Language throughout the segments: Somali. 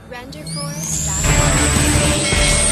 Renderforce.com.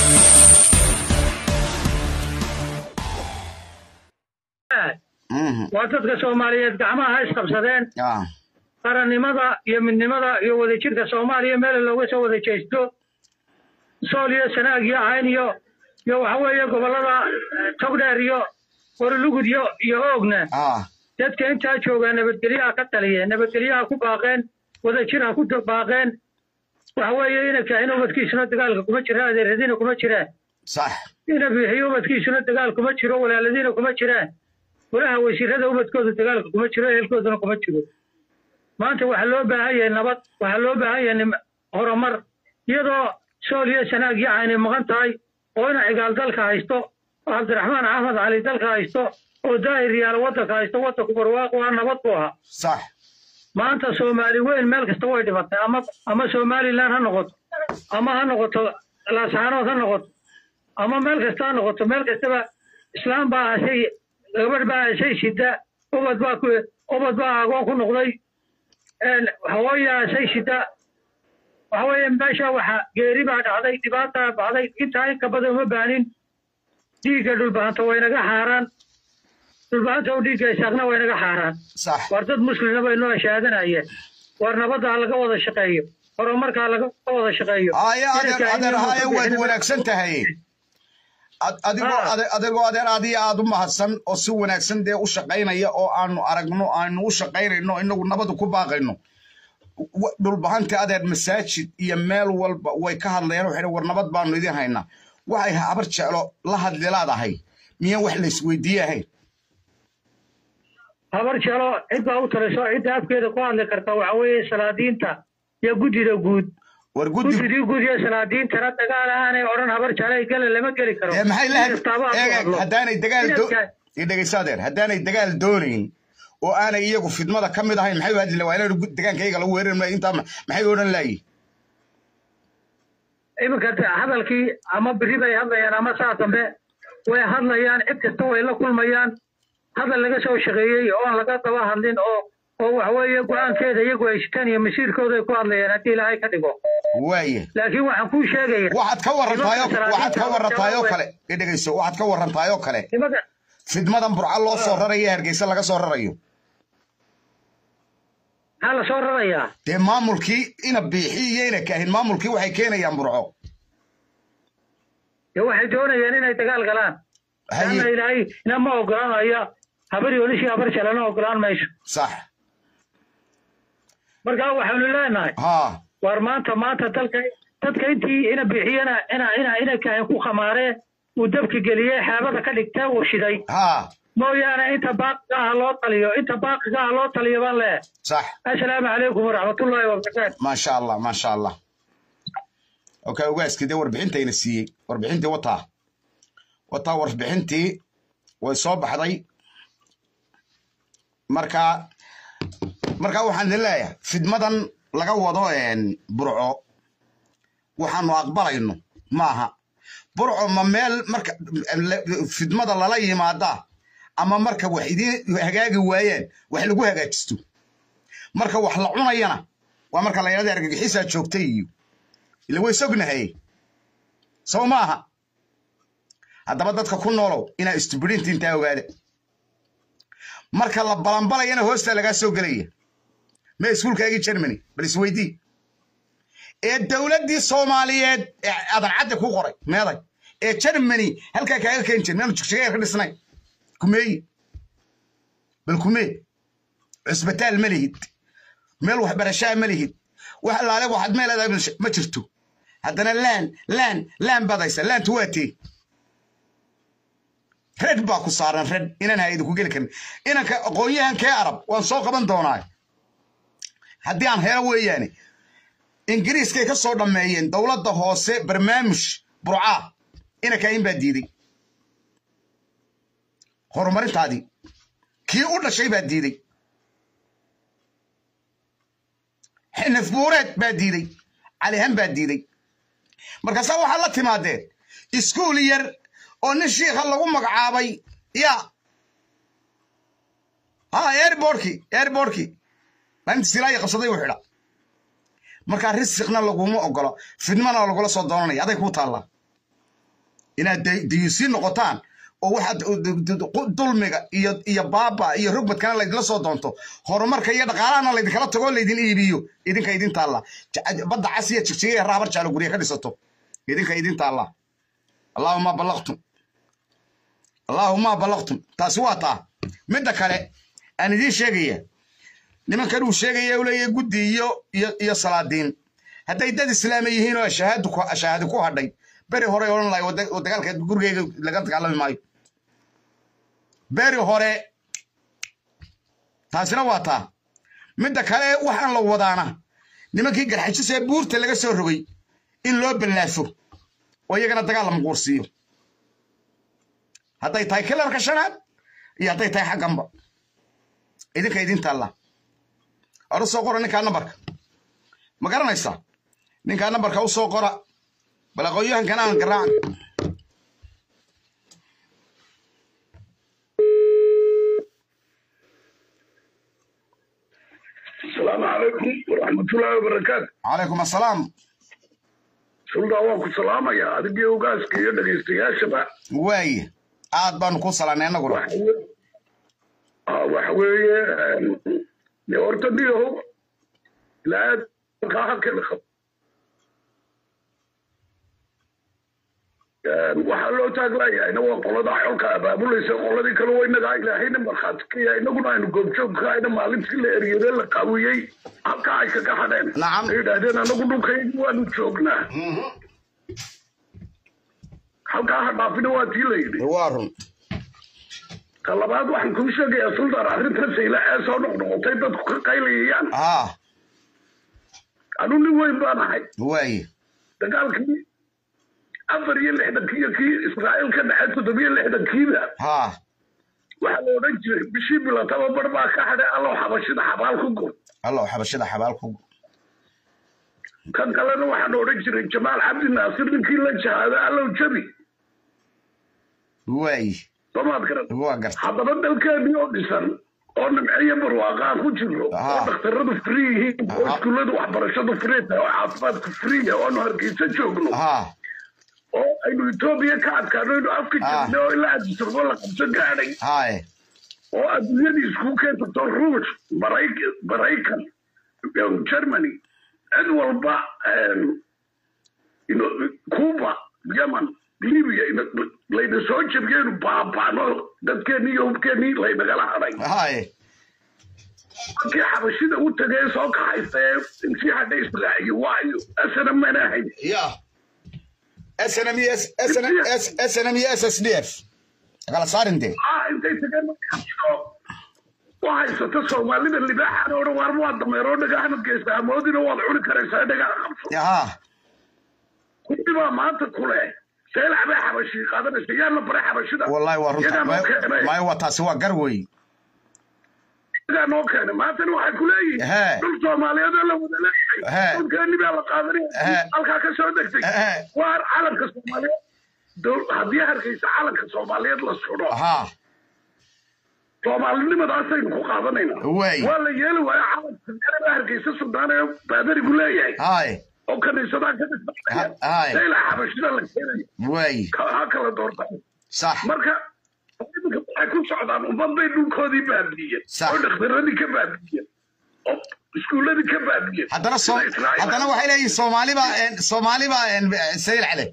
Mhm. waa dadka soomaaliyeed gacmaha ha isqabsadeen Ah, qarannimada iyo midnimada iyo wadajirka soomaaliya meel looga soo wada jeesto sool iyo sanaag iyo cayn iyo iyo waxa weeye gobollada eh, togdheer iyo qorolugud iyo iyo oogna ah, dadka intaa joogaa nabadgelyaha ka taliyeen nabadgelyaha ku baaqeen wadajir ha ku baaqeen waxa weeye inanka in ubadkiisuna dagaalka kuma jira adeeradiina kuma jiraan sax ina bixiyo ubadkiisuna dagaal kuma jiro walaaladiina kuma jiraan walaha wasiirada ubadkooda dagaalka kuma jiro ehelkooduna kuma jiro maanta waxaa loo baahan yahay nabad waxaa loo baahan yahay nim- horumar iyadoo sool iyo sanaag iyo aynay maqan tahay oo ina cigaal dalka haysto oo cabdiraxmaan axmed cali dalka haysto oo daahir yaal waddanka haysto waddanku barwaaqo ah nabad buu ahaa sax maanta soomaali weyn meel kasta way dhimatay ama ama somalilan ha noqoto ama ha noqoto laascaanood ha noqoto ama meel kasta ha noqoto meel kastaba islaam baa hashay gabadh baa hashay shida ubad baa ku ubad baa agoon ku noqday een, hawooyaa hashay shida waxa weeye meesha waxa geeri baa dhacday dhibaataa dhacday intaa in kabada uma baanin dhiigga dhulbahanta way naga xaaraan dhulbahanta u dhiigga isaaqna way naga xaaraan sax war dad muslina bay noo shahaadanayeen war nabadda ha laga wada shaqeeyo horumarka ha laga wada shaqeeyo haya adeer Inanka adeer inuu haya ku waad bixin- wanaagsan tahay Ad- adigoo Ah. ade- adigoo adeer adiga aad u mahadsan oo si wanaagsan dee u shaqaynaya oo aanu aragno aanu u shaqaynayno inagu nabadu ku baaqayno Wa- dhulbahanta adeer masaajid iyo meel walba way ka hadlayaan waxay dhahan, war nabad baanu idin haynaa waxay habar jeclo la hadli laadahay miyaan wax la isweydiiye ahayn habar jelo cid baa u taliso cidda afkeeda ku hadli karta waxa weeye salaadiinta iyo guddida guud war guddi guddidii guud iyo salaadiintana dagaal aanay odhan habar jelay gele lama geli karo dee maxay la Mid kastaaba ha ku eeg hadlo. haddaanay dagaal do Inanka- ii dhegeyso adeer haddaanay dagaal doonayn oo aanay iyagu fidmada ka mid ahayn maxay u hadli waa inaan degaankayaga lagu weerari maayo intaa ma- maxay odhan laayihin iminka de- hadalkii ama beri bay hadlayaan ama saa dambe way hadlayaan cid kasta way la kulmayaan hadal laga soo shaqeeyey oo aan laga daba hadlin oo oo waxa weeye go-aankeeda iyagu ay shitaan iyo masiirkooda ay ku hadlayaan haddii ilaahay ka dhigo waaye laakiin waxaan kuu sheegaya waxaad ka warantaayoo Nimanka waxaad ka salaadiinta warantaayoo waa- kale ii dhegeyso waxaad ka warantaayoo kale nimanka fidmadan burca loo soo rarayo hargeysa laga soo rarayo maxaa la soo rarayaa dee maamulkii ina biixi iyo ina kaahin maamulkii waxay keenayaan burco dee waxay doonayaan inay dagaal galaan haye laanna ilaahay inama ogolaanaya habar yoolishii habar jalana ogolaan mayso sax marka waxaanu leenahay haa war maanta maanta dalka dadka intii ina bixiyana ina ina ina kahin ku khamaaree uu dabki geliyey xeebada ka dhigtee uu shiday haa mooyaane inta baaqiga ah loo taliyo inta baaqiga ah loo taliyo baan leeyahay sax assalaamu calaykum waraxmatullaahi wabarakaatu maasha allah maasha allah okay ogaaskii dee warbixintayna siiyey warbixintii wataa wataa warbixintii way soo baxday marka marka waxaan idin leeyahay fidmadan laga wado een, burco waxaanu aqbalayno maaha burco ma meel marka le- fidmada lala yimaadaa ama marka wax idiin hagaagi waayeen wax lagu hagaajisto marka wax la cunayana waa marka la yidhahda argagixisaa joogtay iyo ila way sognahay soo maaha haddaba dadka ku noolow inaa istubirinta intaa ogaada marka la balanbalayana hoosta lagaa soo gelaya ma iskuulkaagii germany bal isweydii ee dowladdii soomaaliyeed ee adancadda ku qoray meeday ee germany halkaa kaaga keen jir meanu jigjigeer ka dhisnay kumeeyi bal kumee cusbitaal ma lihid meel waxbarashaa ma lihid wax allaale waxaad meel leedahay ma jirto haddana laan laan laan baad haysa laantu waa tee red baa ku saaran red inaan hayadi ku geli karin inanka aqoon-yahankee arab waan soo qaban doonaa haddii aan helo weeyaane ingiriiskay ka soo dhammeeyeen dowladda hoose barnaamij burcaa inanka in baa diiday horumarintaadii kii u dhashay baa diiday xinif buureed baa diiday calihan baa diiday markaasaa waxaad la timaadeen iskuul yar oo nin shiikha lagu magacaabay ya ha airbortki airbortki maalinta silaayi qabsaday u xidha markaa risiqna laguma ogolo fidmana lagula soo doonanaya aday kuu taallaa inaad dayuusiin noqotaan oo waxaad dulmiga iyo iyo baaba iyo rugmadkana laydinla soo doonto horumarka iyo dhaqaalahana laydinkala tago laydin iibiyo idinka idin taalla badda cas iyo jigjiga iyo raabar jaalo gurya ka dhisato idinka idin taalla allaahuma ballaqtum allaahuma ballaqtum taasi waa taa midda kale aan idiin sheegaya nimankan uu sheegaya u leeyahay guddi iyo iyo iyo salaadiin hadday dad islaama yihiin oo shahaadu shahaadi ku hadhay beri hore odhan lahay dagaalka gurigeyga laga dagaalami maayo beri hore taasina waa taa midda kale waxaan la wadaana nimankii garxajis ee buurta laga soo rogay in loo ballaafo oo iyagana dagaal la maquursiiyo hadday tahay kilarka shanaad iyo hadday tahay xagganba idinka idin taalla ora soo qora ninkaa nambarka ma garanaysaa ninkaa nambarka u soo qora bal aqoonyahankana aan garaacan asalaamu calaykum waraxmatullaahi wabarakaatu calaykum assalaam suldaa waan ku salaamayaa adigii ogaaska iyo dhegaystayaashaba waaye aad baanu ku salaanay annaguna waxa weeye de horta diyahow ilaa kaa halkeeda qab waxaa loo taaglayahayna waa qolada xolka abaabulaysa qoladii kale waa inagaa ilaahayna markhaati ka yahay inaguna aynu goobjoogka ayna maalintii la eryadee la qaawiyey halka ay kaga hadheen Nacam. ay yidhaahdeen anagu dhulkaygu waanu joognaa halkaa ha dhaafina waa tii la yidhi waa run ka labaad waxaan kuu sheegayaa suldaan arrintan sayla ee soo noqnoqotay dadku ka qaylayayaan haa anu nin weyn baan ahay waaye dagaalkii afar iyo lixdankii iyo kii israa'iil ka dhexay toddobiyo lixdankiiba haa waxaa la odhan jiray bishii bilataba bar baa ka hadhay allow xabashida xabaal ku gur allow xabashada xabaal ku kan kalena waxaan odhan jiray jamaal cabdi naasir ninkii la jahaado allow jabi waaye somaad garan waa garta haddaba dalkeennii oo dhisan oo nimciyo barwaaqaan ku jirno oo Aha. dhakhtaradu free yihiin oo Aha. iskuulladu waxbarashadu free tahay oo caafimaadku free yahay oo aanu hargeysa joogno haa oo aynu etoobiya ka adkaano aynu afka Ah. jirnay oo ilaa adisarbo la qabso gaadhay haaye oo adduunyadii iskugu keensatoo ruush Marayk- maraykan um, germany cid walba um, ino- cuba yemen libya ino- layna soo jebiyaynu baaba'no dadkeennii iyo hubkeennii laynagala hadhay haaye markii xabashida u tagay soo kaxaysta ee intii hadhay israaciyo waayo asana mana ahayn ya snm iyo snm iyo s s d f kala saarin dee ah intay tageen markaasoo u haysata soomaalida libaaxana odhan waar waa dameeroo dhagaxna geysta amoodina waad cuni karaysaa dhagaxa qabso haa kuwii baa maanta kule seelax bay xabashii qaadanaysa yaa la baray xabashida wallahi waa runta Iyagaa noo keenay. maayo waa taasi waa gar wey iyagaa noo keenay maantana waxay ku leeyihiin Hee. dhul soomaaliyeed oo la wada Hee. leeyahay dhulkeeni baa la qaadanaya Hee. halkaa ka soo degtay Hee. waar calanka soomaaliyeed dowl- haddii hargeysa calanka soomaaliyeed la sudho haa soomaalinimadaasaynu ku qaadanaynaa Waay. waa la yeeli waaya calanka baa hargeysa sudaan ee baadarigu leeyahay haaye oo kaniisadaa ka Ha- haay. dhisaya ilaa xabashida la keenayo waaye ka- ha kala doorta sax marka iminka waxay ku socdaan ummad bay dhulkoodii baabi'iyeen Sax. oo dhakhtaradii ka baabi'iyeen oo iskuulladii ka baabi'iyeen haddana so Sida Israa'iil. haddana waxay leeyihin soomaali baa soomaali baa sayil cale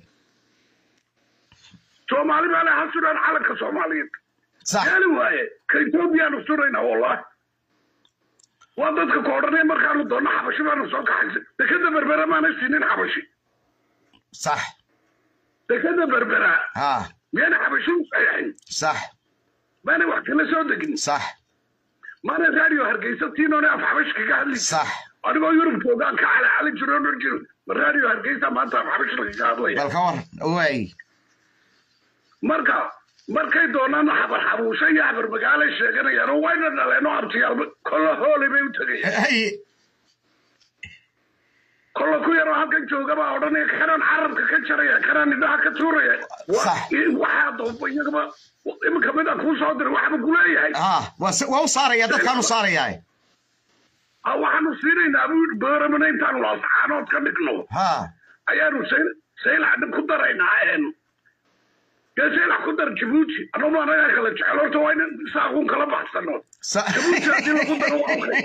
soomaali baa le ha sudhaan calanka soomaaliyeed sax yeeli waaye ka etoobiyaanu suraynaa wallahi waa dadka ku odhanaya markaanu doonno xabashi baanu soo kaxaysa dekada berbera maanay siinin xabashi sax dekada berbera haa miyaana xabashi u saxiixin sax maanay wax kala soo degin sax maanay raadiyo hargeysa tiinoone af xabash kaga hadli sax anigoo yurub joogaan ka cali cali jiro odhan jiro ma raadiyo hargeysa maanta af xabash lagaga hadlaya bal ka war waaye marka markay doonaan xabar xabuusha iyo xabar magaalay sheeganayaan oo wayna dhaleen oo abtiyaal kolla hoolay bay u tegayaan haye kolla ku yaroo halkan jooga baa odhanaya kanaan carabka ka jaraya kanaan indhaha ka tuuraya Wa- Sax. i- waxaa doonba iyagaba iminka mid aan kuu soo diray waxba kuleeyahay haa waa si- waa u saaraya dadkaan u saarayaa Ah, waxaan u siinaynaa buu yidhi booramana intaan loosaxaanood ka dhigno ha ayaanu sayl- saylac ku daraynaa een dee saylac ku dar jabuuti anuma anagaa kala jecel horta waa in saaquun kala baxsano sa- jabuuti haddii lagu daro waa okay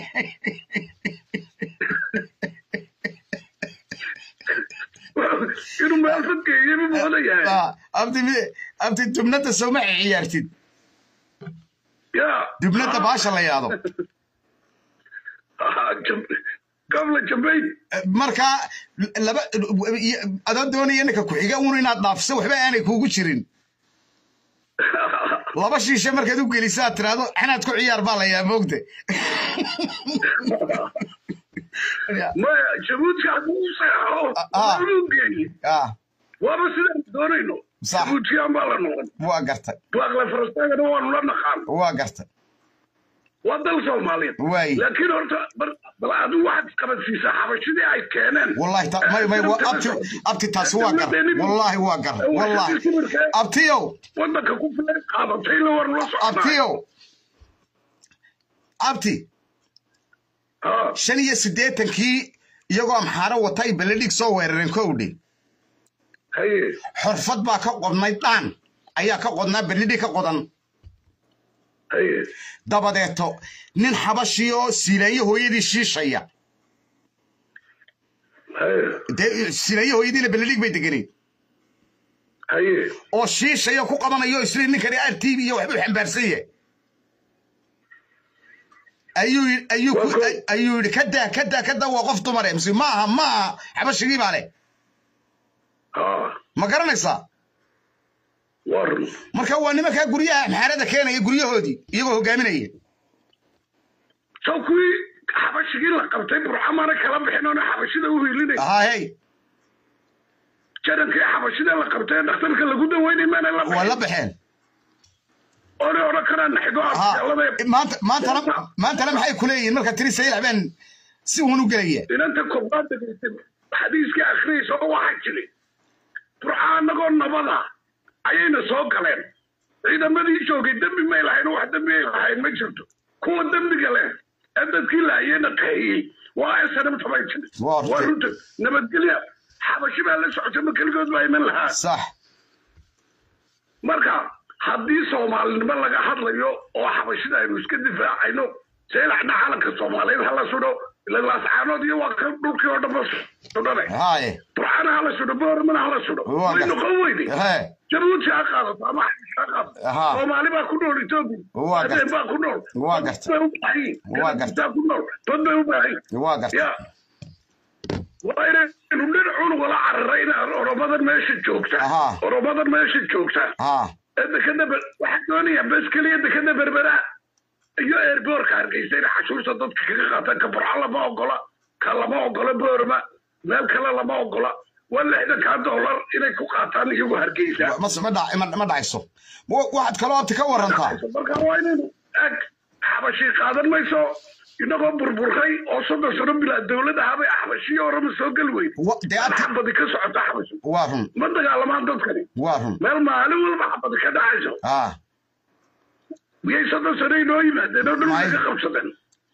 inuu meel fadgeeyo buu moodayahay Ah, abti mi- abti dubnada sowma ciyaartid ya dubnada baasha la yaado gabla jambayn marka laba adoo doonaya ninka ku-xiga un inaad dhaafso waxba aanay kuugu jirin laba shiishe markaad u gelisaad tiraahdo xanaad ku ciyaar baa layaa moogte maya jabuuti hadduu u seexo Ah. uu geeyey ah waaba sidaan doonayno Sax. jabuutiyaan baa la noqon waa gartay baaqle farastaagana waanu la naqaan waa gartay waa dal soomaaliyeed Waay. laakiin horta bar- bal adigu waxaad isqabadsiisaa xabashidii ay keeneen wallahi ta- may may wa- abti abti taasi waa gar wallahi waa gar wallahi abtiyow wadanka ku filan qaadatay la war la socnaa abtiyow abti Ah, shan iyo siddeetankii iyagoo amxaaro wata ay beledhig soo weerareen kowdhe haye xorfad baa ka qodnay dhaan ayaa ka qodnaa beledhig ka qodan haye dabadeeto nin xabashi oo siilaayo hooyadii shiishaya haye dee siilaayo hooyadiina beledhig bay deganeed haye oo shiishaya ku qabanayo isla ninkani r t v iyo waxbuu xambaarsan yahay ayuu yi- ayuu ku- Waa ko- ayuu yidhi kadaa kadaa kadaa waa qof dumare mise ma aha ma aha xabashigii baa leh ah ma garanaysaa war marka waa nimankaa guryaha amxaarada keenaya guryahoodii iyagoo hogaaminaya soo kuwii xabashigii la qabtay burcamana kala bixin oona xabashida u hiilinay haa hey jarankii xabashida la qabtay ee dhakhtarka lagu daweynay maana la waa la bixin baxeen oona odhan karaan naxigo haa afyaalada maanta maantana maantana maxay ku leeyihiin marka tiri saylac baan si uun u gelaya inanta koobaad degaysay xadiiskii akhriyaysa oo waxaa jiri burca annagoo nabada ayayna soo galeen ciidamadii joogay dembi may lahayn wax dembi ay lahayn ma jirto kuwa dembiga leh ee dadkii laayena qahiyey waa snm tabay jiri Waa runta. waa runta nabadgelya xabashi baa la socota ma keligood baa iman lahaa sax marka haddii soomaalinimo laga hadlayo oo xabashida aynu iska difaacayno seelaxna calanka soomaaliyeed hala sudho ilaascaanood iyo waa ka dhulkii oo dhanba sudhane haaye burcana hala sudho boormana hala sudho Waa way gar- noqon weyde hee jabuuti ha qaadato ama xabasha ha qaadato Ahaa. soomaali baa ku nool etoobiya Waa gar- adeen baa ku nool Waa dad gartay. bay u baahan yihiin Waa gartay. Dad ku nool dad bay u baahan yihiin waa gartay ya waa inaynu dhinacun wala cararayna oromadan meesha joogta Ahaa. oromadan meesha joogta haa dekada waxaa doonaya bes keliya dekada berbera iyo airboorka hargeysa inay cashuurta dadka kaga qaataan ka burco lama ogola ka lama ogola boorma meel kale lama ogola waa lixdankaa dollar inay ku qaataan iyagu hargeysa ma ma dhac- ma- ma dhacayso Wa- waxaad kaloo abti ka warantaa marka waa inaynu ag xabashi qaadan mayso inagoo burburay oo soddon sano bilaa dowlad ahabay xabashiyo orama soo geli weyn Wa- dee abti xabadi ka socota xabashi waa run ma dagaalamaan dadkani waa run meel maalin walba xabadi ka dhacayso haa miyay soddon sano inoo yimaadeen oo May. dhulka ka qabsadeen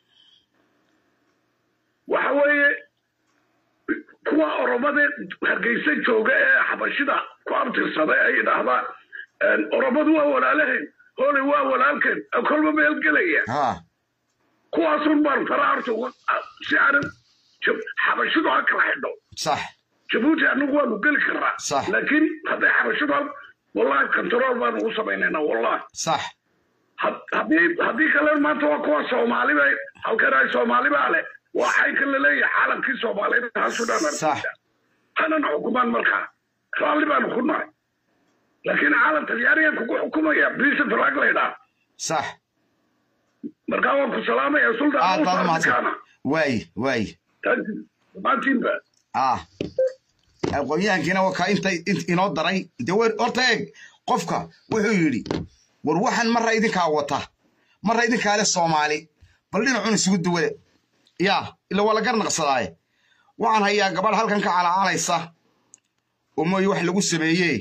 waxa weeye kuwa oromada hargeysa jooga ee xabashida ku abtirsaday ay idhaahdaan oromadu waa walaalaheen hooley waa walaalkeen ee kolba meel gelaya haa kuwaasun baan faraa horta uga- si aanan jab- xabashidu ha kala xidho sax jabuuti anagu waanu geli karnaa Sax. laakiin hadday xabashidu hal- wallahi control baanu ugu samaynaynaa wallahi sax had- haddii haddii kale maanta waa kuwa soomaali bay halkan ay soomaali baa leh waa xaynkan laleeyahay caalamkii soomaaliyeed ha sudhaan Sax. hanan xukumaan markaa raalli baanu ku nahay laakiin caalam talyaanigan kugu xukumaya bisa faraag laydhaa sax markaa waan ku salaamaya aad baad u mahadsan suldaankaana waaye waaye dhammaantiinba ah aqoonyahankiina waa kaa inta int- inoo daray de wer horta eeg qofka wuxuu yidhi war waxaan marra idinkaa wata marra idinkaa le soomaali bal dhinacun isugu duwada yaa ila waa la garnaqsadaaye waxaan hayaa gabadh halkan ka calaacalaysa oo mooye wax lagu sameeye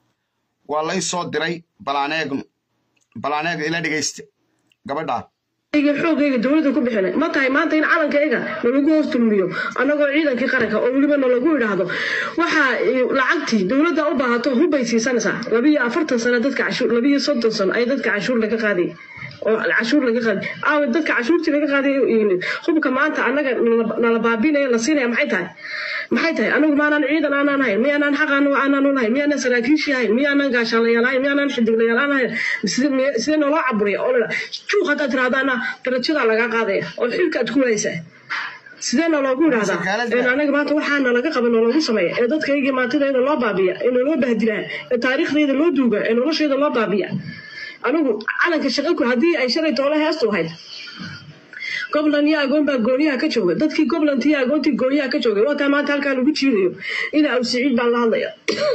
waa lay soo diray balaaneegnu balaaneeg ila dhegaysta gabadhaa xoogayga dowladda ku bixinay ma tahay maanta in calankayga nalagu hoos dulmiyo annagoo ciidankii qaranka oo weliba nalagu idhaahdo waxaa lacagtii dowladda u baahato hubbay siisanaysaa labiyo afartan sano dadka cashuur labiyo soddon sano ay dadka cashuur laga qaaday oo cashuur laga qaaday aawe dadka cashuurtii laga qaaday hubka maanta annaga nala baabinaya la siinaya maxay tahay maxay tahay anigu maanaan ciidan aanaan hayn miyaanaan xaq aanaan lahayn miyaanaan saraakiishii hayn miyaanaan gaashaanlayaal hayn miyaanaan xidiglayaal aan hayn sidee nooloo caburiya oo la juuq haddaad tirahdaana darajadaa lagaa qaadaya oo xilkaad ku waaysaa sidee nooloogu idhahdaa anaga maanta waxaana laga qaba nooloogu sameeya ee dadkaygii maantidayda loo baabiya ee naloo bahdilaa ee taariikhdayda loo duuga ee noloshayda loo baabiya anigu calanka shaqaku haddii ay shalay toole heestu ahayd gobland iyo agoon baa gooniyaha ka jooga dadkii gobland iyo agoontii gooniyaha ka joogay waa taa maanta halkaa lagu jiidayo ina aw siciid baan la hadlaya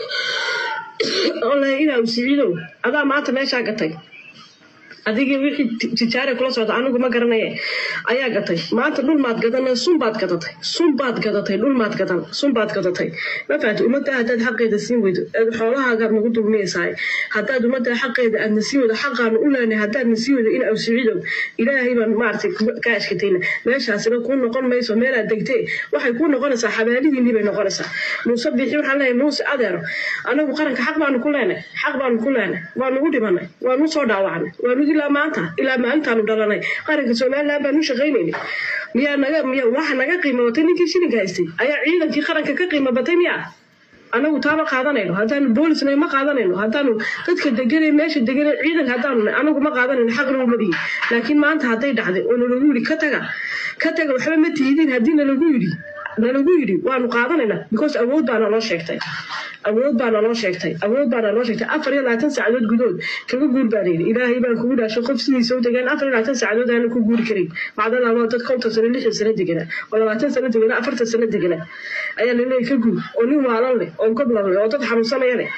ole ina aw siciidow adaa maanta meeshaa gatay adigii wixii tijaare kula socda anigu ma garanaye ayaa gatay maanta dhul maad gadan sun baad gadatay sun baad gadatay dhul maad gadan sun baad gadatay ma fahamtay ummadda haddaad xaqeeda siin weydo xoolahaagaad nagu dulmiyaysahay haddaad ummadda xaqeeda aadna siin weydo xaqaanu u leenay haddaadna siin weydo in awsiciidow ilaahay baan maaragtay ka ashkatayna meeshaasina kuu noqon mayso meelaad degtee waxay kuu noqonaysaa xabaalidiinii bay noqonaysaa muuse bixi waxaan leeyahay muuse adeero anagu qaranka xaq baanu ku leenay xaq baanu ku leenay waanu u dhimanay waanu soo dhaawacnay waanu ilaa maanta ilaa maalintaanu dhalanay qaranka somaliland baanu shaqaynaynay miyaa naga miya waxa naga qiimo batay ninkii shilinka haystay ayaa ciidankii qaranka ka qiimo batay miya anagu taama qaadanayno haddaanu boolisnay ma qaadanayno haddaanu dadka deganay meesha deganay ciidanka haddaanu anagu ma qaadanayno xaqna uma dhihin laakiin maanta hadday dhacday oo nalagu yidhi ka taga ka taga waxba ma tihidiin haddii nalagu yidhi nalagu yidhi waanu qaadanaynaa because awood baana loo sheegtay awood baana loo sheegtay awood baana loo sheegtay afar iyo labaatan saacadood gudood kaga guur baan yidhi ilaahay baan kugu dhaasho qof sidiisa u degaan afar iyo labaatan saacadood aana ku guuri karin macdana loo dad konton sano lixdan sano deganaa oo labaatan sano deganaa afartan sano deganaa ayaa laleeyahy ka guur oo nin waalan leh oo goblan leh oo dad xanuunsanaya leh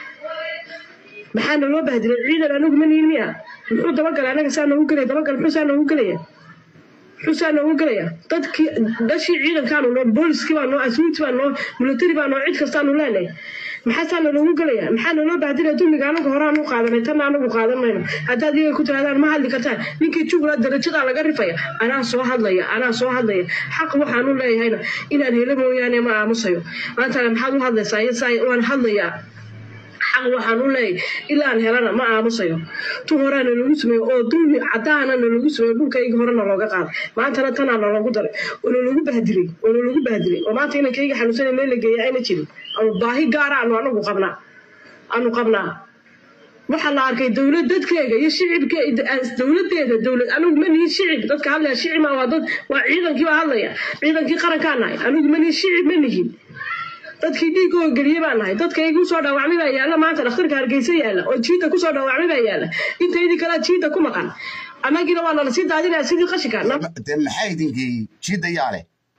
maxaana loo bahdilay ciidan anigu ma nihin miya muxuu dabagalay anaga saa noogu gelaya dabagal muxuu saa noogu gelaya xusaa noogu gelaya dadkii dhashii ciidankaanu noo booliskii baa noo aswiiti baa noo military baa noo cid kastaanu leenahay maxaasaana noogu gelaya maxaa naloo bahdilaya dulmiga anagu horaan u qaadanay tanna anagu qaadan mayno haddaad iyaga ku tirahdaan ma hadli kartaan ninkii jugla darajadaa laga rifaya anaa soo hadlaya anaa soo hadlaya xaq waxaan u leeyahayna inaan helo mooyaane ma aamusayo maantana maxaad u hadlaysaa yasaa waan hadlayaa xaq waxaan u leeyahay ilaan helana ma aamusayo tu horaa nalagu sameeyo oo dulmi cadaana nalagu sameeyo dhulkayga horena looga qaaday maantana tanaa naloogu daray oo nalagu bahdilay oo nalagu bahdilay oo maanta inankayga xanuunsanay meel la geeya ayna jirin ama baahi gaara aanu anagu qabnaa aanu qabnaa waxaa la arkay dowlad dadkeega iyo shicibka dowladeeda dowlad anigu ma nihin shicib dadka hadlaya shicib waa dad waa ciidankii baa hadlaya ciidankii qarankaa nahay anigu ma nihin shicib ma nihin dadkii dhiigoo geliye baa nahay dadkaygu usoo dhaawacmay baa yaalla maanta dhakhtarka hargeysa yaalla oo jiida kusoo dhaawacmay baa yaalla intaydii kalea jiida ku maqan annagiina waa nala sii daadinaya sidii qashinka dee maxaa idin geeyey jiidda yaale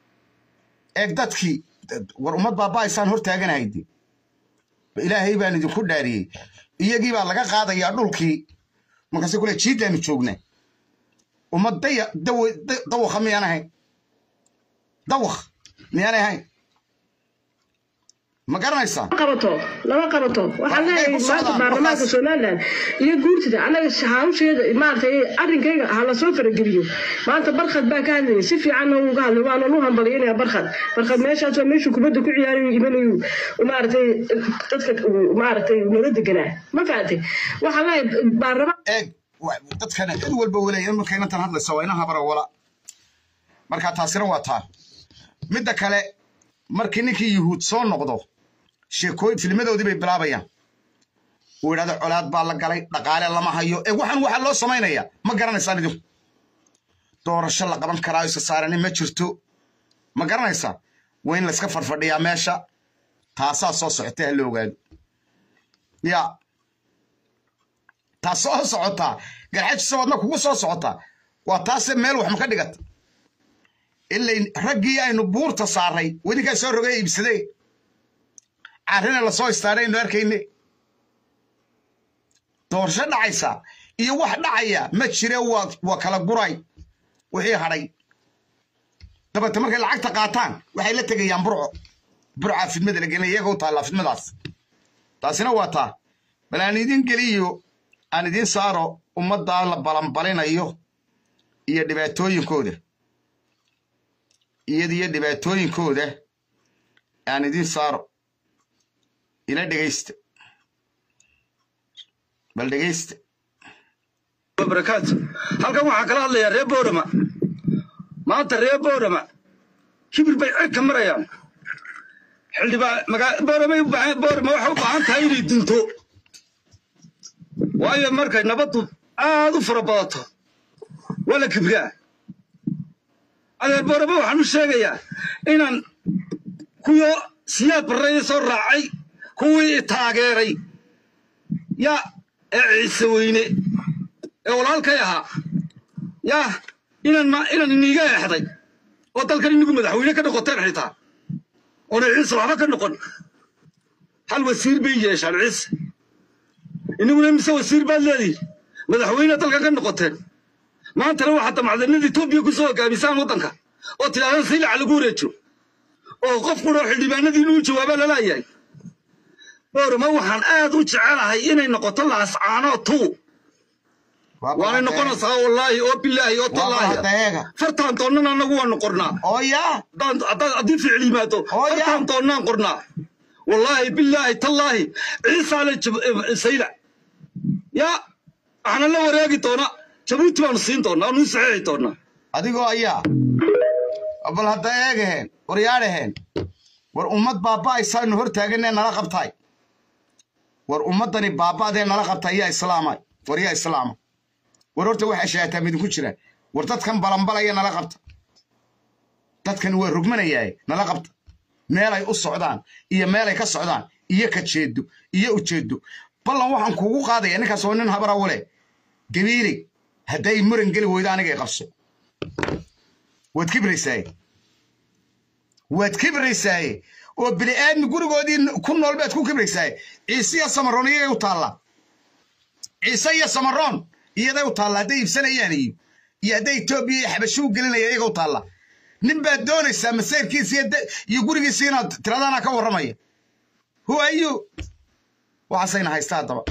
eeg dadkii war ummad baaba'aysaan hor taaganahayde ilaahay baan idinku dhaariyey iyagii baa laga qaadayaa dhulkii markaase kule jiiddaanu joognaa ummad daya dawakha miyaan ahayn dawakh miyaanay ahayn ma garanaysaa qabato lama qabato waxaan leeyahay maanta baarlamaanka somaliland iyo guurtida annaga hawsheeda maaragtay arrinkayga ha lasoo farageliyo maanta barkhad baa ka hadlayay si fiicanna uga hadlay waana nu hambalyanaya barkhad barkhad meeshaas waa meeshuu kubadda ku ciyaarayu imanayu maaragtay dadka maaragtay nala deganaa ma fahamtay waxaan leeyahay baarlamaan eeg dadkan cid walba welaya marka inantan hadlaysa waa ina habara wala marka taasina waa taa midda kale markii ninkii yuhuud soo noqdo sheekooyin filmadoodii bay bilaabayaan uu yidhahdo colaad baa la galay dhaqaale lama hayo ee waxaan waxaa loo samaynaya ma garanaysaan idinku doorasho la qaban karaa isa saarani ma jirto ma garanaysaa waa in layska farfadhiyaa meesha taasaa soo socota ha la ogaado ya taas soo socotaa garxajisa wadna kugu soo socotaa waa taase meel wax ma ka dhigata ilayn raggii aynu buurta saaray welinkaa soo rogay iibsadee carrina lasoo istaadhay aynu arkayne doorasho dhacaysa iyo wax dhacaya ma jire waa kala guray wixii hadhay dabate markay lacagta qaataan waxay la tegayaan burco burcaa fidmada la gelinaya iyaga u taallaa fidmadaas taasina waa taa bal aan idin geliyo aan idiin saaro ummaddaa la balanbalinayo iyo dhibaatooyinkooda iyada iyo dhibaatooyinkooda aan idin saaro ila dhegaysta bal dhegaysta barakaatu halkan waxaa kala hadlayaa reer boorama maanta reer boorama kibir bay ceg ka marayaan xildhibaan magaa boorama boorama waxay u baahan tahay inay dunto waayo markay nabaddu aad u fara badato waa la kibraa adeer boorama waxaan u sheegayaa inaan kuwo siyaad barreeye soo raacay kuwii taageeray yaa ee ciise weyne ee walaalkay ahaa yaa inaan ma inaan iniiga eexday oo dalkan inigu madaxweyne ka noqoteen xitaa oona ciise waxba ka noqon hal wasiir bay yeeshaan ciise iniguna mise wasiir baad leedihin madaxweyne dalkan ka noqoteen maantana waxaa damacdanada etoobiya ku soo hogaamisaan waddanka oo tidhahdaan silaca lagu wareejo oo qof quroo xildhibaanadii inuu jawaaba lalayahay boorama waxaan aad u jecelahay inay noqoto laascaanoo tuu waanay noqonaysaa wallaahi oo bilaahi oo tallaahi eega fartaan doonnana annagu waanu qornaa oo yaa haddaan- haddaan- haddii ficil yimaado Oo yaa. fartaan doonnaan qornaa wallaahi bilaahi tallaahi ciisaa le sayla yaa waxaana la wareegi doona jabuuti baanu siin doonaa waanu saxeexi doonaa adigoo ayaa bal hadda eegaheen war yaadhaheen war ummad baaba'aysaanu hor taaganee nala qabtaay war ummaddani baaba'dee nala qabtaay yaa islaamay war yaa islaama war horta waxaa shaataa midinku jira war dadkan balanbalaya nala qabta dadkan waa rugmanayaaye nala qabta meelay u socdaan iyo meelay ka socdaan iyo ka jeedo iyo ujeedo ballan waxaan kuugu qaadaya ninkaas oo nin habara wale gabiiley hadday muran geli weydo anigay qabso waad kibraysaaye waad kibraysaaye oo bini aadmi gurigoodii ku nool baad ku kibraysaaye ciise iyo samaroon iyagay u taallaa ciise iyo samaroon iyaday u taallaa hadday iibsanayaan iyo iyo hadday etoobiya iyo xabasho u gelinaya iyaga u taallaa nin baad doonaysaa masayrkiisa iyo de- iyo gurigiisa inaad tiradana ka warramaya who are you waxaasayna haysta haddaba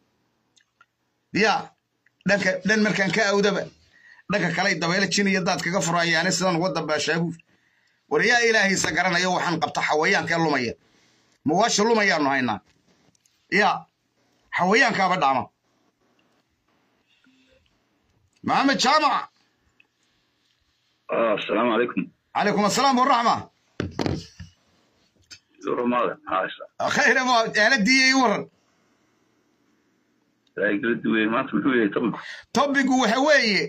ya dhanka dhan markaan ka awdaba dhanka kale dabeele jin iyo daad kaga furayaane sidan uga dambaashaabu war yaa ilaahaysa garanayo waxaan qabta xawayaankee lumaya mawaasha lumayaanu haynaa ya xawayaankaaba dhaama maxamed jaamac asalaamu calaykum calaykum asalaam waraxma durumada maxaa khayre ma aaladii ii waran kala duwey maanta muxuu yahay tobanku tobigu waxa weeye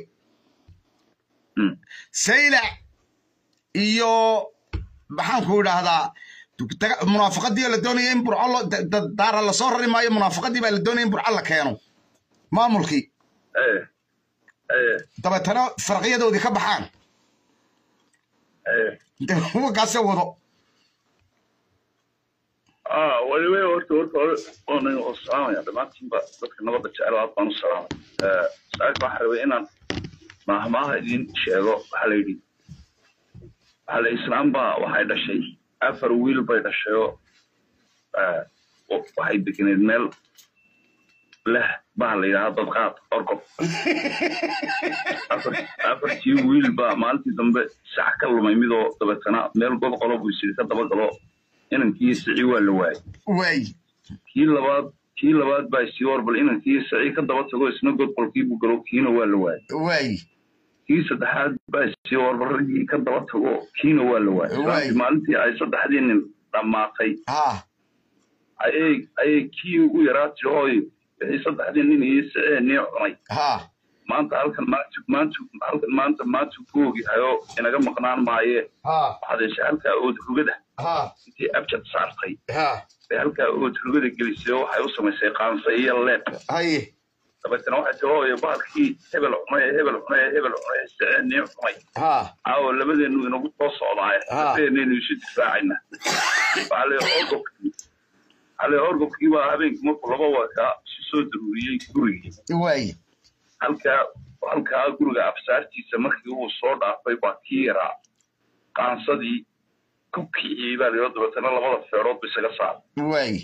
saylac iyo maxaanku idhaahdaa daga- munaafaqadii oo la doonaya in burco lo- da- da- daara lasoo rari maayo munaafaqadii baa la doonaya in burco la keeno maamulkii ee ee dabeetana farqiyadoodii ka baxaan ee wakaase wado ah waliba horta horta hore oonan oo salaamaya dhammaantiinba dadka nabadda jecel aad baan u salaamay saaxiibka waxaan rabay inaan maahmaaha idin sheego waxaa la yidhi waxaa la islaam baa waxay dhashay afar wiil bay dhashay oo eh, oo waxay degeneed meel leh baa la yidhaahda dadqaad orgob afar- afartii wiil baa maalintii dambe sax ka lumay midoo dabeetana meel god qolo buu isiri ka daba galo inankii sicii waa la waayay waay kii labaad kii labaad baa isii warbal inankii sicii ka daba tago isna god qolkii buu galo kiina waa la waayay waay kii saddexaad baa isii warbal raggii ka daba tago kiina waa la waayay Waay. Islaantii maalintii ay saddexdii nin dhammaatay ha ayay ayay kii ugu yaraa tiri hooy wixii saddexdii nin iyo sicee nii cunay ha maanta halkan maanta maanta halkan maanta maanta ku ogyahayoo inaga maqnaan maaye ha waxaad heshay halkaa ood rugada ha intii abjad saartay ha bay halkaa ood rugada gelisay oo waxay u samaysay qaansa iyo leeb haye dabeetana waxay tii hooyo bahalkii hebel cunay hebel cunay hebel cunay siceenii cunay ha caawa labadeenu inagu soo socdaaye Ah. labadeenaynu isu difaacayna ale orgobkii ale orgobkii baa habeenkii markuu laba wakaa isu soo daruuriyey gurigii waay halkaa halkaa guriga absaartiisa markii uu soo dhaafay baa kii yaraa qaansadii ku kiciyey baa layidhi dabeetana labada feerood ba isaga saaray waay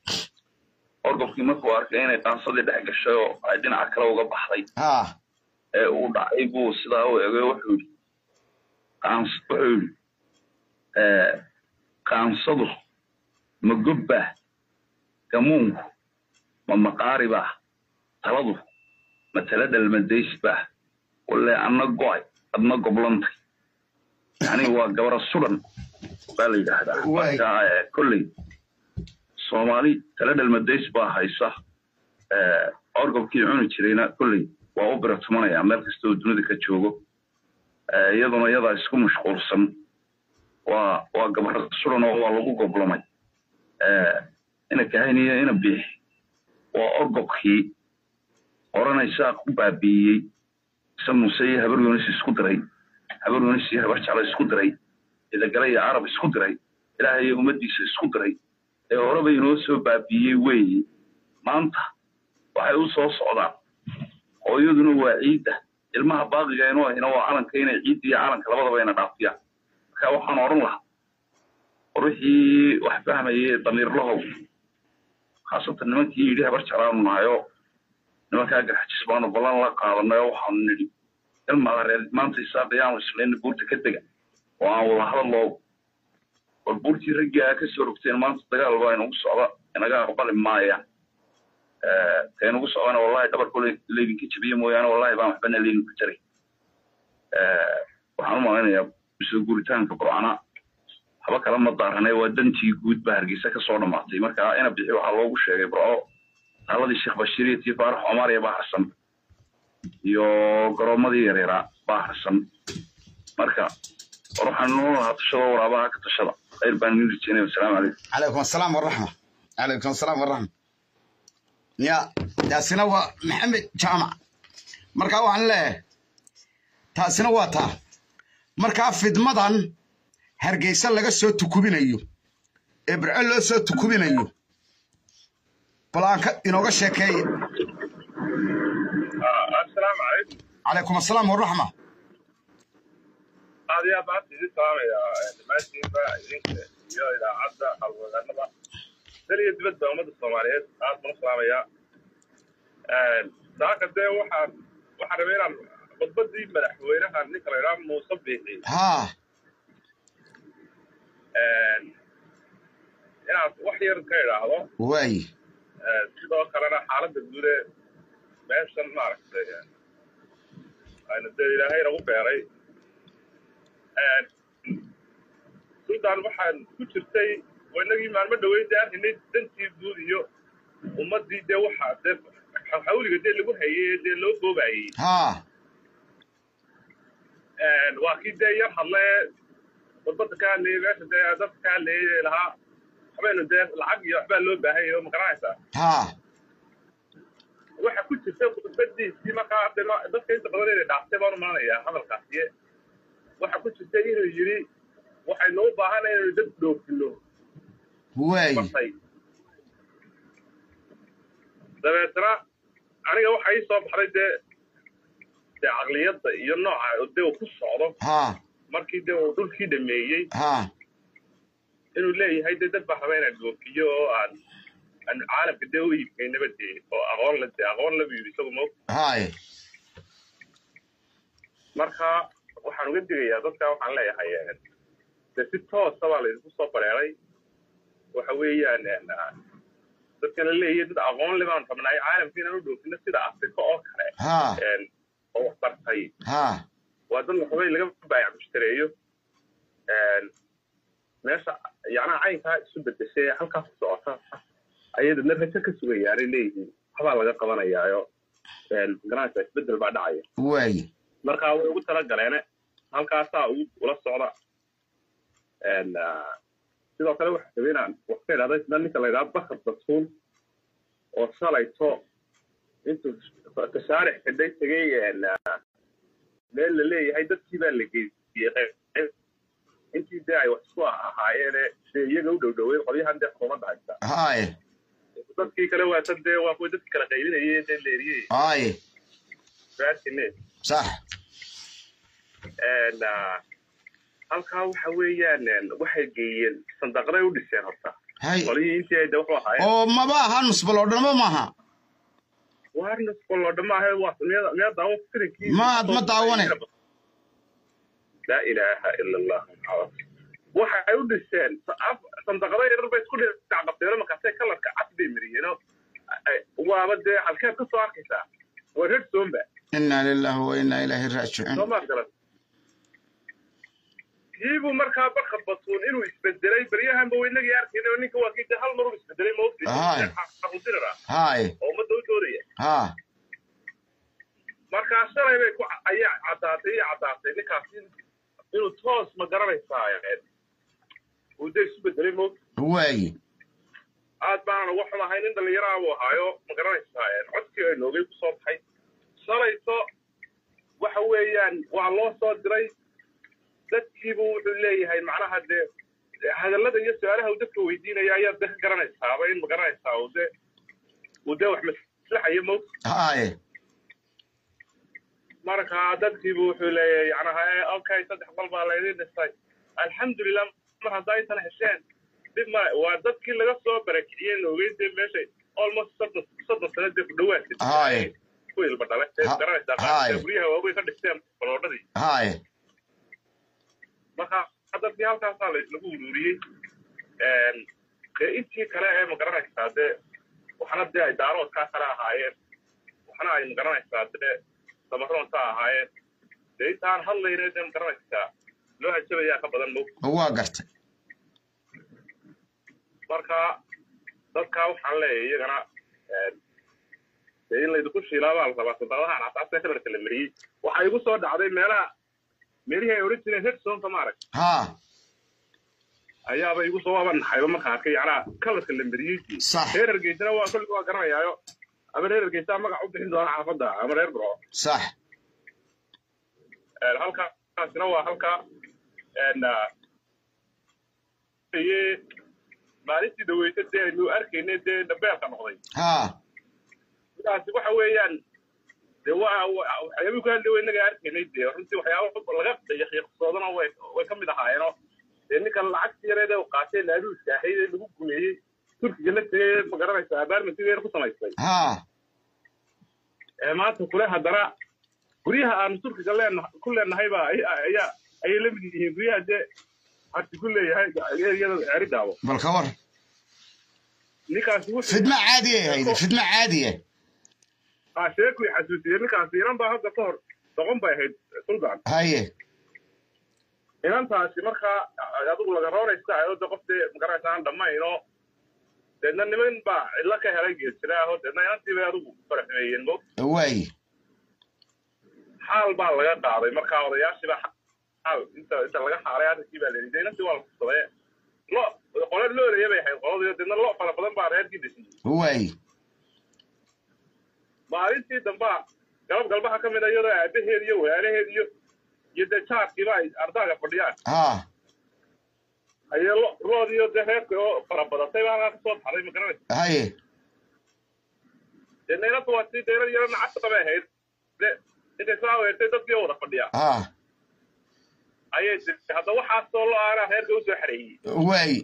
orgobkii markuu arkay inay qaansadii dhex gashay oo ay dhinaca kale uga baxday ha ee uu dhacay buu sidaa u egay wuxuu yidhi qaans wuxuu yidhi eh, qaansadu ma gobbaa gamuunku ma maqaari baa taladu ma tala dhalmadays baa walle anna go'ay adna goblantay yani waa gabara sudan baa la yidhaahdaa Waay. marka eh, kolley soomaali tala dhalmadays baa haysa eh, orgobkii cuni jirayna kolley waa u biratumanaya meel kasta oo dunida ka joogo Eh, iyaduna iyadaa isku mashquulsan waa waa gabar sudan oo waa lagu goblamay Eh, ina kahayniyo ina biixi waa orgobkii oranaysaa ku baabiiyey isa muuse iyo habar yunis isku diray habar yunis iyo habar jeclo isku diray idagale iyo carab isku diray ilaahay iyo ummaddiisa isku diray ee horeba inoo soo baabiiyey weeye maanta waxay u soo socdaan hooyaduna waa ciidda ilmaha baaqiga inuu ahina waa calanka inay ciidda iyo calanka labadaba ina dhaafiyaan marka waxaan odhan lahaa war wixii wax fahmayay damiirlahow khaasatan nimankii yidhi habar jeclaanu nahayo nimankaa garxajis baanu ballan la qaadanay oo waxaanu nidhi ilmaada reer maanta isaaqayaanu islayna buurta ka dega oo aan wada hadaloo war buurtii raggii aa ka soo rogteen maanta dagaal baa inagu socda inaga aqbali maayaan ka inagu socdana wallahi dhabarku leydinka jabiye mooyaane wallahi baan waxbana leydinku jaray waxaan u malaynayaa soo guuritaanka burcana haba kala ma daaranay waa dantii guud baa hargeysa ka soo dhammaatay marka ina bixi waxaa loogu sheegay burco taaladii sheekh bashiir iyo tii faarax cumariya baa harsan iyo garoomadii yareeraa baa harsan marka war waxaan noo lahaa tashada waraabaha ka tashada khayr baan idin rajeynaya wasalaamu calaykum عليكم السلام والرحمة عليكم السلام والرحمة يا تاسنا و محمد جامع مركا وعن له تاسنا واتا مركا فدمدان هرجيسا laga soo tukubinayo ibrahim loo soo tukubinayo balaanka inooga sheekeey asalaamu calaykum عليكم السلام والرحمة aad iyo aad baan idin salaamayaa dhammaantiinba idinka iyo idaacadda halwadanada dal iyo dibadba ummadda soomaaliyeed aad baan u salaamayaa saaka dee waxaan waxaan rabay inaan khudbadii madaxweynaha ninka la idhaha muuse biixi ها inaan wax yar ka idhaahdo واي sidoo kalena xaaladda guud ee meeshan maaragtay ayna dee ilaahay nagu beeray sudan waxaan ku jirtay oo inagii maalmo dhaweyd dee arkaynay dantii guud iyo ummaddii dee waxaa dee xawliga dee lagu hayey dee loo goobayey ها waa kii dee yar hadle wadbadda ka hadlayay meesha dee dadka ka hadlayay lahaa waxbaynu dee lacag iyo waxbaa loo baahanyay oo magaranaysaa ها waxa ku jirta khudbadiisii markaa de ma- dadka inta badan inay dhaaftay baan u malanayaa hadalkaasiye waxa ku jirta inuu yidhi waxaynu u baahanay inaynu dad dhoofino واي martay dabeetna aniga waxa ii soo baxday dee dee caqliyadda iyo nooca dee uu ku socdo ها markii dee uu dhulkii dhameeyey ها inuu leeyahay dee dad baa raba inaan dhoofiyo oo aan aan caalamka dee u iibkaynaba dee oo aqoon la dee aqoon labu yidhi isagu ma هاي marka waxaan uga digayaa dadka waxaan leeyahay eh, de si toosa baa laydinku soo bareeray waxa weeyaan eh, dadkana leeyahay dad aqoon le baan rabnay caalamka inaan u dhoofino sida afrika oo kale ها eh, oo wax bartay ها waa dad waxbay laga baayac mushtareeyo Eh, meesha yacnaha caynkaa isu bedeshay ee halkaas ku socota ayay dadna rajo ka sugayaanay leeyihiin waxbaa laga qabanayaayo garanaysa isbedel baa dhacaya واي marka way ugu talagaleene halkaasaa ugu ula socda En, ah, sidoo kale waxa rabay inaan wax ka idhahda isna ninka la idhaha bakar basuul oo shalayto intuu tashaarix xidhay tegay en, ah, meel la leeyahay dadkii baa la geysiyey qayb intii dee ay wax isku ahaayeene dee iyaga u dhowdhowey qolyahan dee xukuumadda haysta هاي dadkii kale waa tan dee waa kuwa dadki kala qaybinayay dee leeriyey هاي raadkine صح En, ah, halkaa waxa weeyaan en, waxay geeyeen sandaqaday u dhiseen horta هاي qolihii intii ay de wuxuu ahaayeen oo maba aha nusbal oo dhanba maaha waarnas qolodha maaha waa miyaa miyaa daawan filinkii Ma- ma daawane. laa ilaaha ila allah muxamed waxay u dhiseen sa- af- sandaqado yarar bay isku dhacqabteen markaasay kalarka cas bay mariyeen oo ay- waaba dee halkeed ka soo arkaysaa waa red somba inaa lillahi wa inaa ilaahi raajicuun soo maad garan kiibuu markaa barka batuun inuu isbedelay baryahanba wa inagii arkayna oo ninka waa kii dee hal mar uu isbedelay Haay. maogtiraa haay oo ummadda u doodaya ha markaa shalay bay ku ayaa caddaatay iyo caddaatay ninkaas in- inuu toos ma garanaysaa uu dee isu bedelay moogta waaye aad baanan uga xumahay nin dhallinyaraha buu ahaayo ma garanaysaa codkii ay noogay ku soo baxay shalayto waxa weeyaan waa loo soo diray dadkiibu wuxuu leeyahay macnaha dee hadallada iyo su-aalaha uu dadka weydiinaya ayaad de ka garanaysaaba in ma garanaysaa uu de uu dee wax maslaxayo moogta haye marka dadkiibu wuxuu leeyahay yacnaha eh, okay saddex qol baa laydin dhisay alxamdulilah mar haddaa intan hesheen dib male waa dadkii laga soo barakiciyey noogay dee meeshay almost soddon soddon sano dee ku dhawaatay Haye. ku ilba dhalay dee Ha- garanaysaa haye. qaar guryaha waaweyn ka dhisteen baloodhadii haye marka dadkii halkaasaa la- lagu ururiyey dee intii kale ee ma garanaysaa dee waxna dee ay daaroodkaa kale ahaayeen waxna ay ma garanaysaa dee samaroonta ahaayeen dee intaan hadlayna dee ma garanaysaa loo hajabayaa ka badan mog waa gartay marka dadkaa waxaan leeyahay iyagana dee in laydinku shiilaabaa la rabaa soddobahan casaasee kalarka la mariyey waxaa igu soo dhacday meelaha meelihii ay odhan jireen hedsonka maarag ha ayaaba igu soo waaba naxayba markaan arkay yacnaa kalarka la mariyey Sax. reer hargeysana waa kolli waa garanayaayo ama reer hargeysaa magac u bixin doona xaafadda ama reer burco sax Een, halkaasina waa halka een, ah, iye maalintii dhaweysa dee aynu arkaynay dee dhabeelka noqday ha sidaasi waxa weeyaan dee waa waa- waxyaabihii ku hadlay inaga arkaynay dee runtii waxyaaba laga yaqiiqsoodana way way ka mid ahaayeenoo dee ninkan lacagtii yareed ee uu qaatay laaluuska ahayd ee lagu gumeeyey turkiga la tegay ma garanaysa abaarmentigeer ku samaystay ha ee maanta kule haddana guryaha aanu turkiga leenaha ku leenahay baa ay- ayaa ayay la mid yihiin guryaha dee harti ku leeyahay eriyada ceeri daabo bal ka war ninkaasi wuxuu fidma caadiya hayde fidma caadiya ah sheekuu xasuusiyey ninkaasi inan baa hadda ka hor doqon bay ahayd suldan haye inantaasi markaa adigu laga rooraysa ayoo de qof dee magaranaysa aan dhammayno deedna niman baa cidlo ka helay geesiraaho deedna inantii bay adigu faraxmeeyeen mo waaye xaal baa laga qaaday markaa odayaashii baa xaal inta inta laga xaalay arrinkii baa layidhi inantii waa la kufsaday lo qole loolaya bay ahayd qoladiyo deedna lo fara badan baa reerkii dhasiyey waaye maalintii dambaa galab galbaha ka mid a iyadoo aabaheed iyo walaalaheed iyo iyo dee jaarkiiba ay ardaaga fadhiyaan ha ayay lo lood iyo dee reerka oo fara badatay baa halkaa kasoo baxday ma garanaysa haye dee naynadu waa tii deerar yaro nacasta bay ahayd de intay soo aweertay dadkii oo wada fadhiya ha ayay tii hadda waxaasoo lo aanaa reerka usoo xareeyey waaye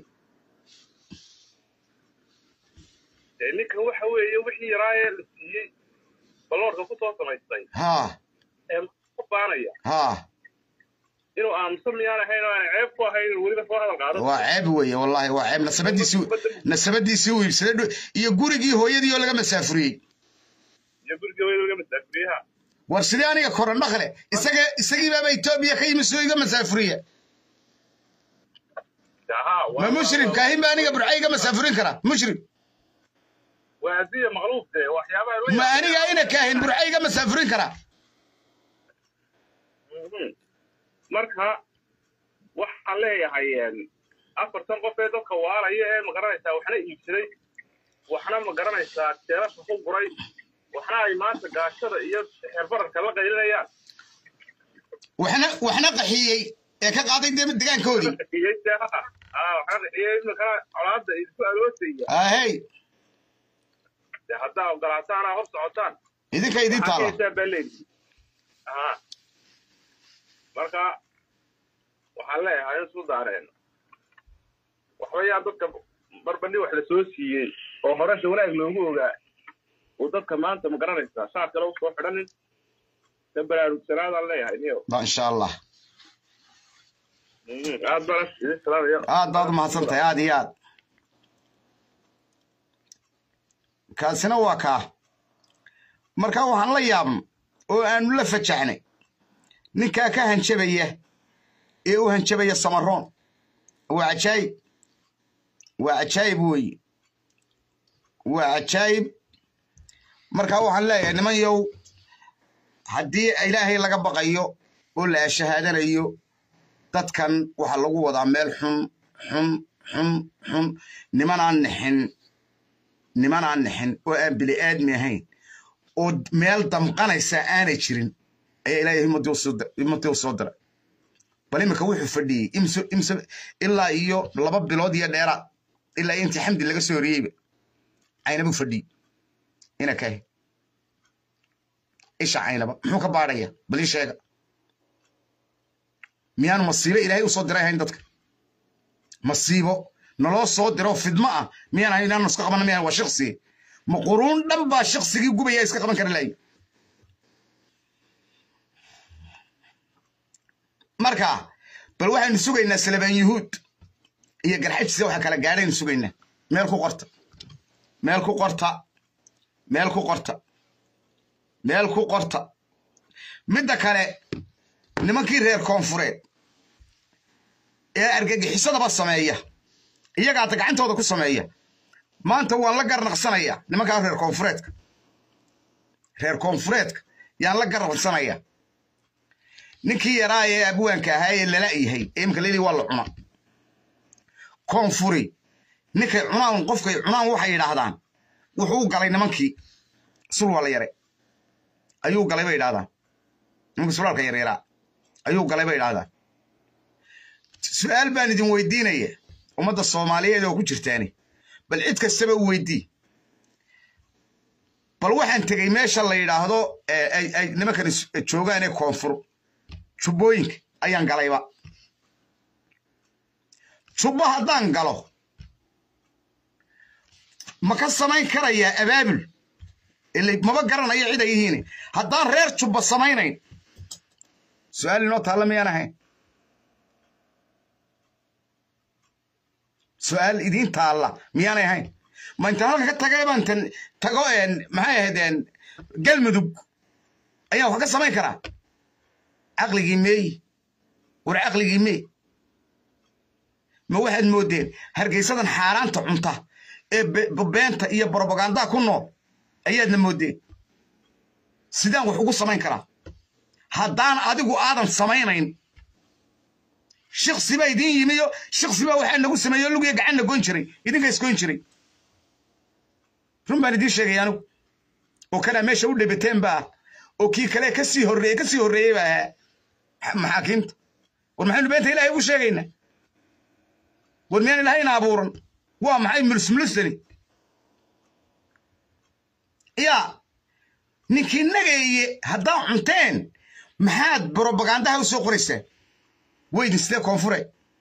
dee ninkan waxa weeye wixii yaraayee la siiyey baloorka kusoo samaystay ha ee ku baanaya ha inuu aamusan miyaan ahayn oo aan ceeb ku ahayn inuu weliba soo hadal qaado waa ceeb weeye wallahi waa ceeb nasabadiisii nasabadiisii uu iibsaday dhu- iyo gurigii hooyadii oo laga masaafuriyey iyo guriga weyda laga masaafuriyaha war sidee aniga koran dhaqle isaga isagii baaba etoobiya ka yimi soo iga masaafuriya haa ma mushrim kaahin ba aniga burca iga masaafurin kara mushrim waa hadiya maqluub dee waxyaabaha la ma aniga ina kaahin burca iga masaafurin kara Mhm. marka waxaan leeyahay em, afartan qof ee dadka waalaya ee magaranaysaa waxna iibsaday waxna magaranaysaa jeelasha ku guray waxna ay maanta gaashada iyo xeerbararka la qaylinayaan waxna waxna qaxiyey ee ka qaaday de- degaankoodii Iyo jeexa. Ah, waxna qixiyey imikana colaadda idinku aroosaya ahey dee haddaa ogolaataan aa hor socotaan idinka idin taala Arkaysaa baa leeyihi. Aha. marka waxaan leeyahay in isku daareen waxba yaa dadka barbandhi wax la soo siiyey oo horasha wanaag loogu ogaa uu dadka maanta ma garanaysaa shaar kale usoo xidhanin ka baraarugsanaadaan leeyahay niyo ba insha allah Mm, aad baan idin salaamaya aad baad u mahadsan tahay aad iyo aad kaasina waa kaa marka waxaan la yaabn oo aanu la fajaxnay ninkaa ka hanjabaya ee u hanjabaya samaroon waa cajaayib waa cajaayib weeye waa cajaayib marka waxaan leeyahay niman yow haddii ilaahay laga baqayo oo la ashahaadanayo dadkan waxaa lagu wadaa meel xun xun xun xun nimanaan nixin nimanaan nixin oo aan bili aadmi ahayn oo meel damqanaysa aanay jirin ayaa ilaahay himmadii u soo diray bal iminka wuxuu fadhiyey imse imse ilaa iyo laba bilood iyo dheeraad ilaa iyo intii xamdi laga soo horiyeyba caynabuu fadhiyey ina kahe isha caynaba muxuu ka baadhaya bal ii sheega miyaanu masiibo ilaahay u soo diray ahayn dadka masiibo naloo soo diro fidmo ah miyaan ahayn inaanu iska qabana miyaan waa shaqsi ma quruun dhan baa shaqsigii gubaya iska qaban kara lahayn marka bal waxaynu sugaynaa salabaan yuhuud iyo garxajisa waxa kala gaadhaynu sugaynaa meel ku qorta meel ku qorta meel ku qorta meel ku qorta midda kale nimankii reer koonfureed ee argagixisadaba sameeya iyagaata gacantooda ku sameeya maanta waan la garnaqsanaya nimankaa reer koonfureedka reer koonfureedka yaan la garnaqsanaya ninkii yaraa ee abwaanka ahaa ee lala yahay ee imka leli waa la cuna koonfuri ninkay cunaan qofkay cunaan waxay yidhaahdaan wuxuu galay nimankii sul waa la yare ayuu galay bay yidhahdaan nimankii sulaalka yaryaraa ayuu galay bay yidhahdaan su-aal baan idin weydiinaya ummadda soomaaliyeed oo ku jirtaani bal cid kastaba u weydii bal waxaan tegey meesha la yidhaahdo ay nimankan joogaan ee koonfur jubbooyinka ayaan galayba jubbo haddaan galo ma ka samayn karayaa abaabul ile maba garanayo cid ay yihiin haddaan reer jubba samaynayn su-aal inoo taalla miyaan ahayn su-aal idiin taalla miyaanay ahayn ma intaan halka ka tagay baan tan tago maxay ahayd galmudug ayaan wax ka samayn karaa caqligii meeyi war caqligii meey ma waxaad moodeen hargeysadan xaaraanta cunta ee beenta iyo brobagandaa ku nool ayaadna moodeen sidaan wax ugu samayn karaa haddaan adigu aadan samaynayn shiksi baa idiin yimiyo shiksi baa waxaa nagu sameeyo lugiya gacanna goyn jiray idinka isgoyn jiray run baan idiin sheegay anigu oo kanaa meesha u dhebateen ba ah oo kii kale kasii horreeye kasii horreeyey baa ahaa maxaakiimta war maxaynu beenta ilahay ugu sheegaynaa war miyaan ilahayna abuuran waa maxay mulusmulusani yaa ninkii nageeye haddaa cunteen maxaad brobagandaha u soo qoraysaan weydin sidee koonfure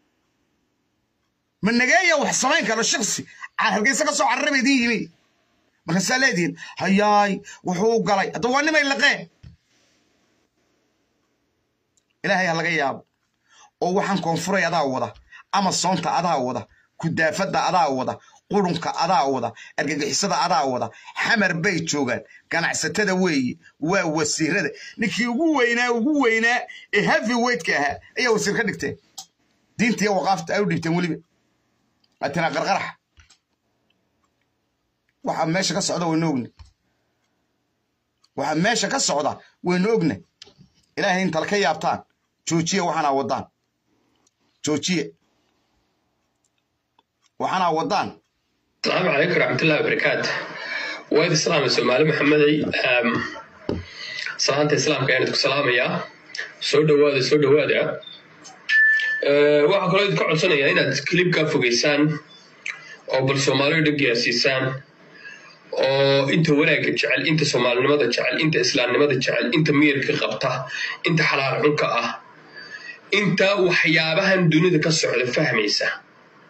ma nageeya wax samayn karo shiksi hargeysa ka soo carara ba idiin yimi markaasaa leedihin hayaay wuxuu galay hadda waa nimay laqeen ilaahay ha laga yaabo oo waxaan koonfuray adaa wada ama soonta adaa wada kudaafadda adaa wada qurunka adaa wada argagixisada adaa wada xamar bay joogaan ganacsatada weeye waa wasiirada ninkii ugu weynaa ugu weynaa ee heavy weightka ahaa ayaa wasiir ka dhigteen diinta iyo waqaafta ay u dhibteen weliba atinaa qarqaraxa waxaa meesha ka socda waynu ogna waxaa meesha ka socda waynu ogna ilaahay intala ka yaabtaan joojiye waxaanaa waddaan joojiye waxaanaa waddaan السلام عليكم ورحمة الله وبركاته وايد السلام سومالي محمدي salaanta islaamka ayaan idinku salaamayaa soo dhowaada soo dhowaada waxaa kaloo idinka codsanayaa inaad kilibkaa fogeysaan oo bal soomaaliyo dhan gaarsiisaan oo inta wanaagga jecel inta soomaalinimada jecel inta islaamnimada jecel inta miyirka qabta inta xalaal xunka ah inta waxyaabahan dunida ka socda fahmaysa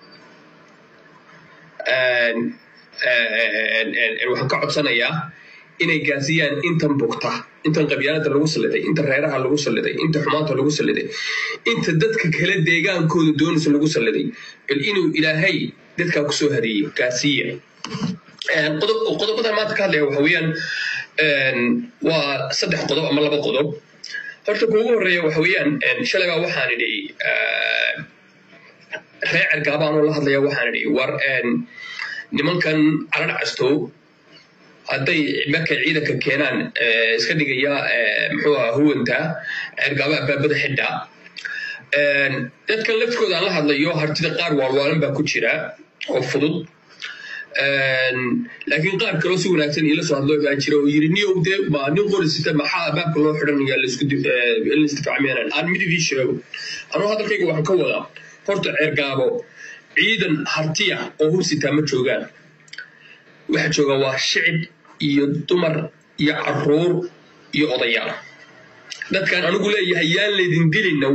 waxaan ka codsanayaa inay gaasiyaan intan bugta intan qabyaalada lagu salliday inta reeraha lagu salliday inta xumaanta lagu salliday inta dadka kale deegaankooda doonaysa lagu salliday bal inuu ilaahay dadkaa kusoo hadeeyey gaasiya qodobadan maanta ka hadlaya waxa weeyaan waa saddex qodob ama laba qodob horta kuugu horreeya waxa weeyaan shalay baa waxaan idhi reer cergaabaanoo la hadlaya waxaan idhi war nimankan carar castow hadday markay ciidanka keenaan iska dhigaya muxuu aha huwanta cergaaba abaabada xidha dadkan laftkooda aan la hadlayo hartida qaar waalwaalan baa ku jira oo fudud laakiin qaar kaloo si wanaagsan iila soo hadlo baa jira oo yiri niyow dee ma nin qorisita maxaa baabka loo xidhanaya laisdifacmeenan aan mid idii sheego anuu hadalkayga waxaan ka wadaa horta ceergaabo ciidan hartiya oo hubsitaa ma joogaan waxa jooga waa shicib iyo dumar iyo caruur iyo odayaal dadkan anigu leeyahay yaan laydin dilina